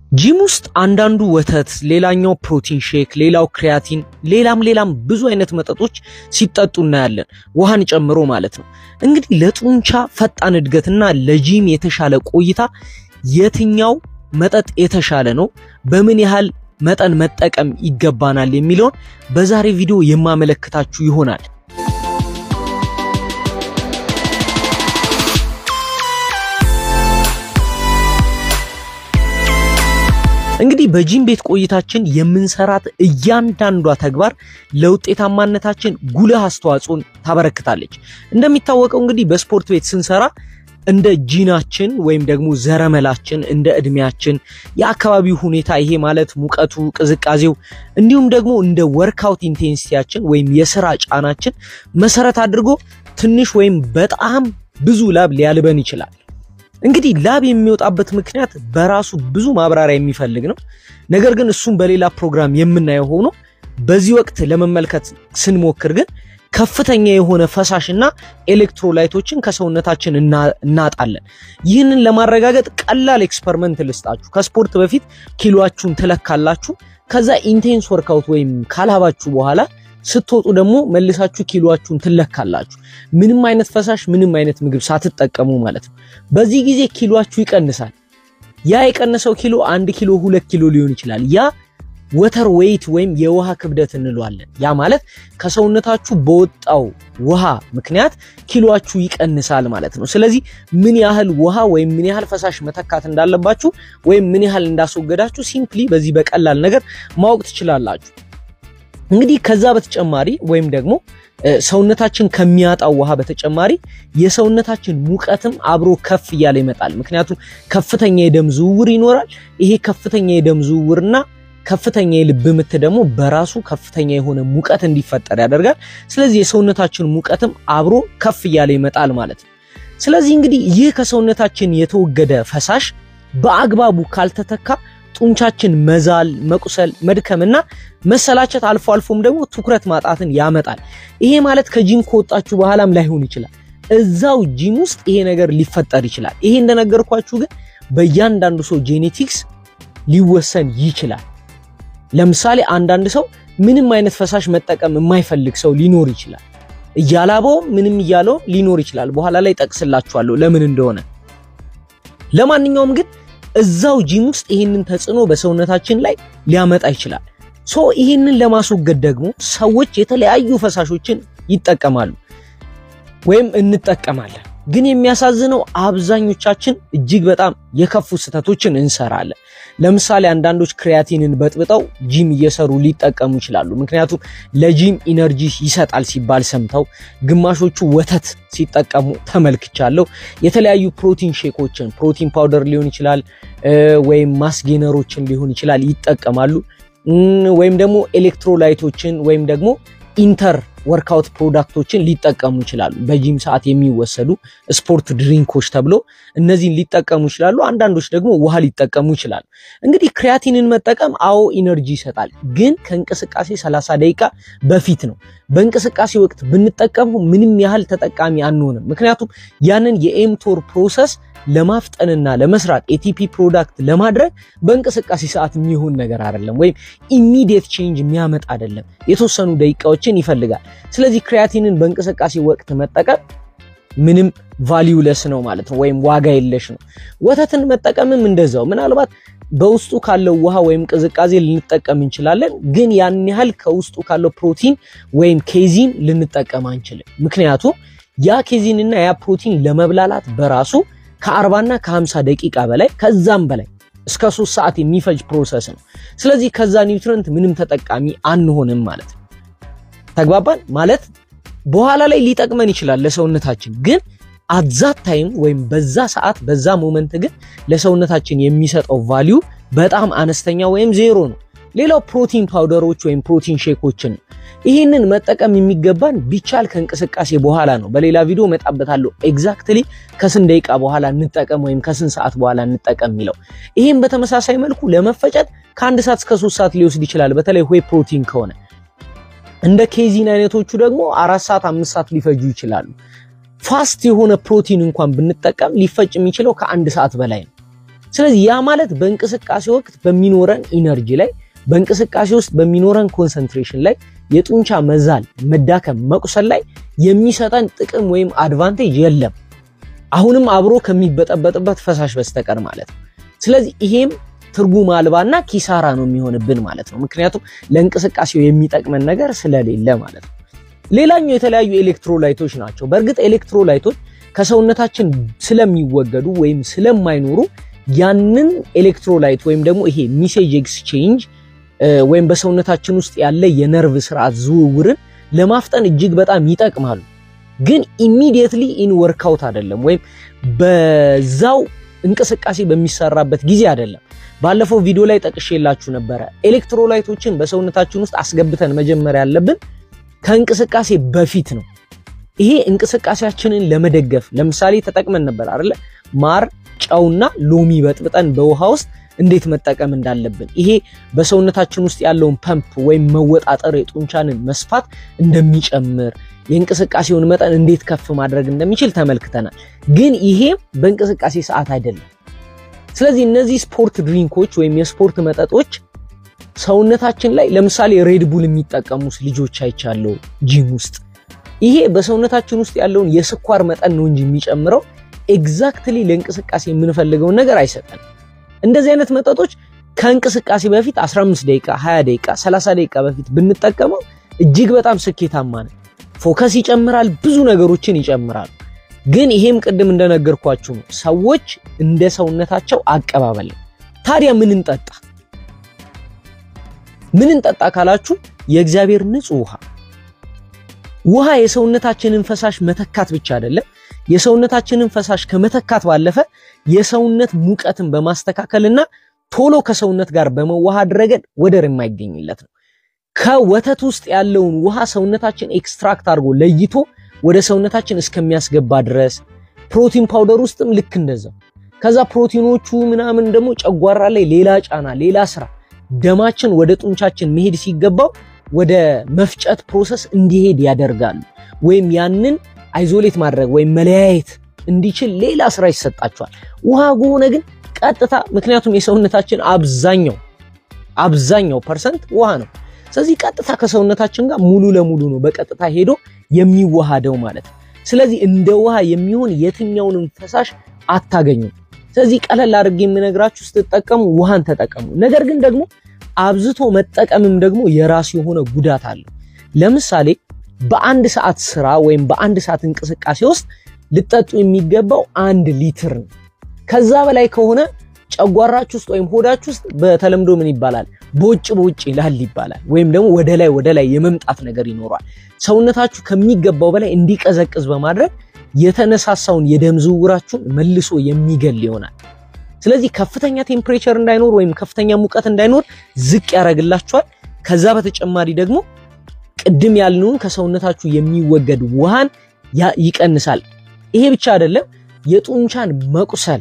ጂም ውስጥ አንዳንዱ ወተት፣ ሌላኛው ፕሮቲን ሼክ፣ ሌላው ክሪያቲን፣ ሌላም ሌላም ብዙ አይነት መጠጦች ሲጠጡ እናያለን፣ ውሃን ጨምሮ ማለት ነው። እንግዲህ ለጡንቻ ፈጣን እድገትና ለጂም የተሻለ ቆይታ የትኛው መጠጥ የተሻለ ነው? በምን ያህል መጠን መጠቀም ይገባናል የሚለውን በዛሬ ቪዲዮ የማመለክታችሁ ይሆናል። እንግዲህ በጂም ቤት ቆይታችን የምንሰራት እያንዳንዷ ተግባር ለውጤታማነታችን ጉልህ አስተዋጽኦን ታበረክታለች። እንደሚታወቀው እንግዲህ በስፖርት ቤት ስንሰራ እንደ ጂናችን ወይም ደግሞ ዘረመላችን፣ እንደ እድሜያችን፣ የአካባቢው ሁኔታ ይሄ ማለት ሙቀቱ፣ ቅዝቃዜው እንዲሁም ደግሞ እንደ ወርክአውት ኢንቴንሲቲያችን ወይም የስራ ጫናችን መሰረት አድርጎ ትንሽ ወይም በጣም ብዙ ላብ ሊያልበን ይችላል። እንግዲህ ላብ የሚወጣበት ምክንያት በራሱ ብዙ ማብራሪያ የሚፈልግ ነው። ነገር ግን እሱም በሌላ ፕሮግራም የምናየው ሆኖ በዚህ ወቅት ለመመልከት ስንሞክር ግን ከፍተኛ የሆነ ፈሳሽና ኤሌክትሮላይቶችን ከሰውነታችን እናጣለን። ይህንን ለማረጋገጥ ቀላል ኤክስፐሪመንት ልስጣችሁ። ከስፖርት በፊት ኪሎአችሁን ትለካላችሁ። ከዛ ኢንቴንስ ወርካውት ወይም ካላባችሁ በኋላ ስትወጡ ደግሞ መልሳችሁ ኪሎአችሁን ትለካላችሁ። ምንም አይነት ፈሳሽ፣ ምንም አይነት ምግብ ሳትጠቀሙ ማለት ነው። በዚህ ጊዜ ኪሎአችሁ ይቀንሳል። ያ የቀነሰው ኪሎ አንድ ኪሎ ሁለት ኪሎ ሊሆን ይችላል። ያ ወተር ዌይት ወይም የውሃ ክብደት እንለዋለን። ያ ማለት ከሰውነታችሁ በወጣው ውሃ ምክንያት ኪሎአችሁ ይቀንሳል ማለት ነው። ስለዚህ ምን ያህል ውሃ ወይም ምን ያህል ፈሳሽ መተካት እንዳለባችሁ ወይም ምን ያህል እንዳስወገዳችሁ ሲምፕሊ በዚህ በቀላል ነገር ማወቅ ትችላላችሁ። እንግዲህ ከዛ በተጨማሪ ወይም ደግሞ ሰውነታችን ከሚያጣው ውሃ በተጨማሪ የሰውነታችን ሙቀትም አብሮ ከፍ እያለ ይመጣል። ምክንያቱም ከፍተኛ የደም ዝውውር ይኖራል። ይሄ ከፍተኛ የደም ዝውውርና ከፍተኛ የልብ ምት ደግሞ በራሱ ከፍተኛ የሆነ ሙቀት እንዲፈጠር ያደርጋል። ስለዚህ የሰውነታችን ሙቀትም አብሮ ከፍ እያለ ይመጣል ማለት ነው። ስለዚህ እንግዲህ ይህ ከሰውነታችን የተወገደ ፈሳሽ በአግባቡ ካልተተካ ጡንቻችን መዛል፣ መቁሰል፣ መድከምና መሰላቸት አልፎ አልፎም ደግሞ ትኩረት ማጣትን ያመጣል። ይሄ ማለት ከጂም ከወጣችሁ በኋላም ላይሆን ይችላል። እዛው ጂም ውስጥ ይሄ ነገር ሊፈጠር ይችላል። ይሄ እንደነገርኳችሁ ግን በእያንዳንዱ ሰው ጄኔቲክስ ሊወሰን ይችላል። ለምሳሌ አንዳንድ ሰው ምንም አይነት ፈሳሽ መጠቀም የማይፈልግ ሰው ሊኖር ይችላል። እያላበውም ምንም እያለውም ሊኖር ይችላል። በኋላ ላይ ጠቅስላችኋለሁ ለምን እንደሆነ። ለማንኛውም ግን እዛው ጂም ውስጥ ይህንን ተጽዕኖ በሰውነታችን ላይ ሊያመጣ ይችላል። ሶ ይህንን ለማስወገድ ደግሞ ሰዎች የተለያዩ ፈሳሾችን ይጠቀማሉ ወይም እንጠቀማለን። ግን የሚያሳዝነው አብዛኞቻችን እጅግ በጣም የከፉ ስህተቶችን እንሰራለን። ለምሳሌ አንዳንዶች ክሪያቲንን በጥብጠው ጂም እየሰሩ ሊጠቀሙ ይችላሉ። ምክንያቱም ለጂም ኢነርጂ ይሰጣል ሲባል ሰምተው፣ ግማሾቹ ወተት ሲጠቀሙ ተመልክቻለሁ። የተለያዩ ፕሮቲን ሼኮችን ፕሮቲን ፓውደር ሊሆን ይችላል ወይም ማስጌነሮችን ሊሆን ይችላል ይጠቀማሉ። ወይም ደግሞ ኤሌክትሮላይቶችን ወይም ደግሞ ኢንተር ወርክአውት ፕሮዳክቶችን ሊጠቀሙ ይችላሉ። በጂም ሰዓት የሚወሰዱ ስፖርት ድሪንኮች ተብሎ እነዚህን ሊጠቀሙ ይችላሉ። አንዳንዶች ደግሞ ውሃ ሊጠቀሙ ይችላሉ። እንግዲህ ክሪያቲንን መጠቀም አዎ ኢነርጂ ይሰጣል፣ ግን ከእንቅስቃሴ 30 ደቂቃ በፊት ነው። በእንቅስቃሴ ወቅት ብንጠቀመው ምንም ያህል ተጠቃሚ አንሆንም። ምክንያቱም ያንን የኤምቶር ፕሮሰስ ለማፍጠንና ለመስራት ኤቲፒ ፕሮዳክት ለማድረግ በእንቅስቃሴ ሰዓት የሚሆን ነገር አይደለም፣ ወይም ኢሚዲየት ቼንጅ የሚያመጣ አይደለም። የተወሰኑ ደቂቃዎችን ይፈልጋል። ስለዚህ ክሪያቲንን በእንቅስቃሴ ወቅት መጠቀም ምንም ቫሊዩለስ ነው ማለት ነው፣ ወይም ዋጋ የለሽ ነው። ወተትን መጠቀምም እንደዛው ምናልባት በውስጡ ካለው ውሃ ወይም ቅዝቃዜ ልንጠቀም እንችላለን፣ ግን ያን ያህል ከውስጡ ካለው ፕሮቲን ወይም ኬዚን ልንጠቀም አንችልም። ምክንያቱም ያ ኬዚንና ያ ፕሮቲን ለመብላላት በራሱ ከአርባና ከሀምሳ ደቂቃ በላይ ከዛም በላይ እስከ ሶስት ሰዓት የሚፈጅ ፕሮሰስ ነው። ስለዚህ ከዛ ኒውትረንት ምንም ተጠቃሚ አንሆንም ማለት ነው። ተግባባን ማለት በኋላ ላይ ሊጠቅመን ይችላል ለሰውነታችን ግን አዛት ታይም ወይም በዛ ሰዓት በዛ ሞመንት ግን ለሰውነታችን የሚሰጠው ቫሊዩ በጣም አነስተኛ ወይም ዜሮ ነው። ሌላው ፕሮቲን ፓውደሮች ወይም ፕሮቲን ሼኮችን ነው። ይህንን መጠቀም የሚገባን ቢቻል ከእንቅስቃሴ በኋላ ነው። በሌላ ቪዲዮ መጣበታለሁ ኤግዛክትሊ ከስንት ደቂቃ በኋላ እንጠቀም ወይም ከስንት ሰዓት በኋላ እንጠቀም የሚለው። ይህም በተመሳሳይ መልኩ ለመፈጨት ከአንድ ሰዓት እስከ ሶስት ሰዓት ሊወስድ ይችላል። በተለይ ሆይ ፕሮቲን ከሆነ እንደ ኬዚን አይነቶቹ ደግሞ አራት ሰዓት አምስት ሰዓት ሊፈጁ ይችላሉ። ፋስት የሆነ ፕሮቲን እንኳን ብንጠቀም ሊፈጭ የሚችለው ከአንድ ሰዓት በላይ ነው። ስለዚህ ያ ማለት በእንቅስቃሴ ወቅት በሚኖረን ኢነርጂ ላይ በእንቅስቃሴ ውስጥ በሚኖረን ኮንሰንትሬሽን ላይ የጡንቻ መዛል፣ መዳከም፣ መቁሰል ላይ የሚሰጠን ጥቅም ወይም አድቫንቴጅ የለም። አሁንም አብሮ ከሚበጠበጥበት ፈሳሽ በስተቀር ማለት ነው። ስለዚህ ይሄም ትርጉም አልባና ኪሳራ ነው የሚሆንብን ማለት ነው። ምክንያቱም ለእንቅስቃሴው የሚጠቅመን ነገር ስለሌለ ማለት ነው። ሌላኛው የተለያዩ ኤሌክትሮላይቶች ናቸው። በእርግጥ ኤሌክትሮላይቶች ከሰውነታችን ስለሚወገዱ ወይም ስለማይኖሩ ያንን ኤሌክትሮላይት ወይም ደግሞ ይሄ ሚሴጅ ኤክስቼንጅ ወይም በሰውነታችን ውስጥ ያለ የነርቭ ስርዓት ዝውውርን ለማፍጠን እጅግ በጣም ይጠቅማሉ። ግን ኢሚዲየትሊ ኢን ወርክአውት አይደለም፣ ወይም በዛው እንቅስቃሴ በሚሰራበት ጊዜ አይደለም። ባለፈው ቪዲዮ ላይ ጠቅሼላችሁ ነበረ። ኤሌክትሮላይቶችን በሰውነታችን ውስጥ አስገብተን መጀመሪያ ያለብን ከእንቅስቃሴ በፊት ነው። ይሄ እንቅስቃሴያችንን ለመደገፍ ለምሳሌ ተጠቅመን ነበር አይደለ? ማር ጨውና ሎሚ በጥብጠን በውሃ ውስጥ እንዴት መጠቀም እንዳለብን ይሄ በሰውነታችን ውስጥ ያለውን ፐምፕ ወይም መወጣጠር የጡንቻንን መስፋት እንደሚጨምር የእንቅስቃሴውን መጠን እንዴት ከፍ ማድረግ እንደሚችል ተመልክተናል። ግን ይሄም በእንቅስቃሴ ሰዓት አይደለም። ስለዚህ እነዚህ ስፖርት ድሪንኮች ወይም የስፖርት መጠጦች ሰውነታችን ላይ ለምሳሌ ሬድቡል የሚጠቀሙ ልጆች አይቻለው ጂም ውስጥ ይሄ በሰውነታችን ውስጥ ያለውን የስኳር መጠን ነው እንጂ የሚጨምረው ኤግዛክትሊ ለእንቅስቃሴ የምንፈልገውን ነገር አይሰጠንም። እንደዚህ አይነት መጠጦች ከእንቅስቃሴ በፊት 15 ደቂቃ፣ 20 ደቂቃ፣ 30 ደቂቃ በፊት ብንጠቀመው እጅግ በጣም ስኬታማ ነው። ፎከስ ይጨምራል፣ ብዙ ነገሮችን ይጨምራሉ። ግን ይሄም ቅድም እንደነገርኳችሁ ነው፣ ሰዎች እንደ ሰውነታቸው አቀባበል ነው። ታዲያ ምን እንጠጣ? ምን እንጠጣ ካላችሁ የእግዚአብሔር ንጹህ ውሃ ውሃ የሰውነታችንን ፈሳሽ መተካት ብቻ አይደለም። የሰውነታችንን ፈሳሽ ከመተካት ባለፈ የሰውነት ሙቀትን በማስተካከልና ቶሎ ከሰውነት ጋር በመዋሃድ ረገድ ወደር የማይገኝለት ነው። ከወተት ውስጥ ያለውን ውሃ ሰውነታችን ኤክስትራክት አድርጎ ለይቶ ወደ ሰውነታችን እስከሚያስገባ ድረስ ፕሮቲን ፓውደር ውስጥም ልክ እንደዛው። ከዛ ፕሮቲኖቹ ምናምን ደግሞ ጨጓራ ላይ ሌላ ጫና፣ ሌላ ስራ ደማችን ወደ ጡንቻችን መሄድ ሲገባው ወደ መፍጨት ፕሮሰስ እንዲሄድ ያደርጋሉ። ወይም ያንን አይዞሌት ማድረግ ወይም መለያየት እንዲችል ሌላ ስራ ይሰጣቸዋል። ውሃ ከሆነ ግን ቀጥታ ምክንያቱም የሰውነታችን አብዛኛው አብዛኛው ፐርሰንት ውሃ ነው። ስለዚህ ቀጥታ ከሰውነታችን ጋር ሙሉ ለሙሉ ነው በቀጥታ ሄዶ የሚዋሃደው ማለት ነው። ስለዚህ እንደ ውሃ የሚሆን የትኛውንም ፈሳሽ አታገኙም። ስለዚህ ቀለል አድርጌ የምነግራችሁ ስትጠቀሙ ውሃን ተጠቀሙ። ነገር ግን ደግሞ አብዝቶ መጠቀምም ደግሞ የራሱ የሆነ ጉዳት አለው። ለምሳሌ በአንድ ሰዓት ስራ ወይም በአንድ ሰዓት እንቅስቃሴ ውስጥ ልጠጡ የሚገባው አንድ ሊትር ነው። ከዛ በላይ ከሆነ ጨጓራችሁ ውስጥ ወይም ሆዳችሁ ውስጥ በተለምዶ ምን ይባላል? በውጭ በውጭ ይላል ይባላል። ወይም ደግሞ ወደ ላይ ወደ ላይ የመምጣት ነገር ይኖሯል። ሰውነታችሁ ከሚገባው በላይ እንዲቀዘቅዝ በማድረግ የተነሳሳውን የደም ዝውውራችሁን መልሶ የሚገል ይሆናል። ስለዚህ ከፍተኛ ቴምፕሬቸር እንዳይኖር ወይም ከፍተኛ ሙቀት እንዳይኖር ዝቅ ያደርግላችኋል። ከዛ በተጨማሪ ደግሞ ቅድም ያልነውን ከሰውነታችሁ የሚወገድ ውሃን ይቀንሳል። ይሄ ብቻ አይደለም፣ የጡንቻን መቁሰል፣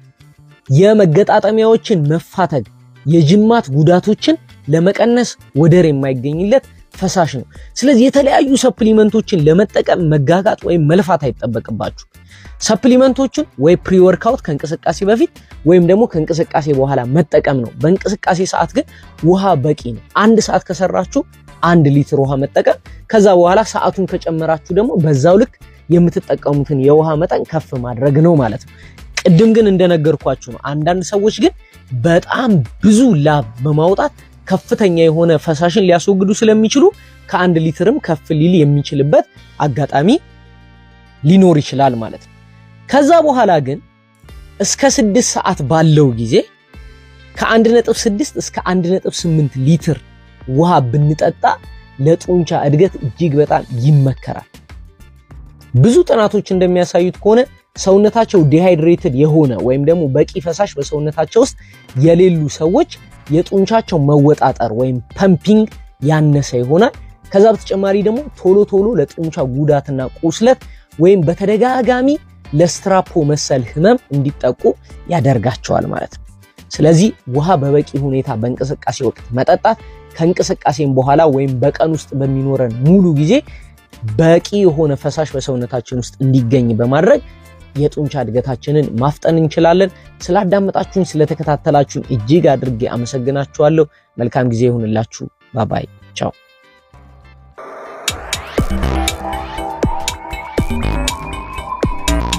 የመገጣጠሚያዎችን መፋተግ፣ የጅማት ጉዳቶችን ለመቀነስ ወደር የማይገኝለት ፈሳሽ ነው። ስለዚህ የተለያዩ ሰፕሊመንቶችን ለመጠቀም መጋጋጥ ወይም መልፋት አይጠበቅባችሁ። ሰፕሊመንቶቹን ወይ ፕሪ ወርክአውት ከእንቅስቃሴ በፊት ወይም ደግሞ ከእንቅስቃሴ በኋላ መጠቀም ነው። በእንቅስቃሴ ሰዓት ግን ውሃ በቂ ነው። አንድ ሰዓት ከሰራችሁ አንድ ሊትር ውሃ መጠቀም፣ ከዛ በኋላ ሰዓቱን ከጨመራችሁ ደግሞ በዛው ልክ የምትጠቀሙትን የውሃ መጠን ከፍ ማድረግ ነው ማለት ነው። ቅድም ግን እንደነገርኳችሁ ነው። አንዳንድ ሰዎች ግን በጣም ብዙ ላብ በማውጣት ከፍተኛ የሆነ ፈሳሽን ሊያስወግዱ ስለሚችሉ ከአንድ ሊትርም ከፍ ሊል የሚችልበት አጋጣሚ ሊኖር ይችላል ማለት ነው። ከዛ በኋላ ግን እስከ ስድስት ሰዓት ባለው ጊዜ ከ1.6 እስከ 1.8 ሊትር ውሃ ብንጠጣ ለጡንቻ እድገት እጅግ በጣም ይመከራል። ብዙ ጥናቶች እንደሚያሳዩት ከሆነ ሰውነታቸው ዲሃይድሬትድ የሆነ ወይም ደግሞ በቂ ፈሳሽ በሰውነታቸው ውስጥ የሌሉ ሰዎች የጡንቻቸው መወጣጠር ወይም ፐምፒንግ ያነሰ ይሆናል። ከዛ በተጨማሪ ደግሞ ቶሎ ቶሎ ለጡንቻ ጉዳትና ቁስለት ወይም በተደጋጋሚ ለስትራፖ መሰል ህመም እንዲጠቁ ያደርጋቸዋል ማለት ነው። ስለዚህ ውሃ በበቂ ሁኔታ በእንቅስቃሴ ወቅት መጠጣት ከእንቅስቃሴም በኋላ ወይም በቀን ውስጥ በሚኖረን ሙሉ ጊዜ በቂ የሆነ ፈሳሽ በሰውነታችን ውስጥ እንዲገኝ በማድረግ የጡንቻ እድገታችንን ማፍጠን እንችላለን። ስላዳመጣችሁኝ፣ ስለተከታተላችሁኝ እጅግ አድርጌ አመሰግናችኋለሁ። መልካም ጊዜ ይሁንላችሁ። ባባይ ቻው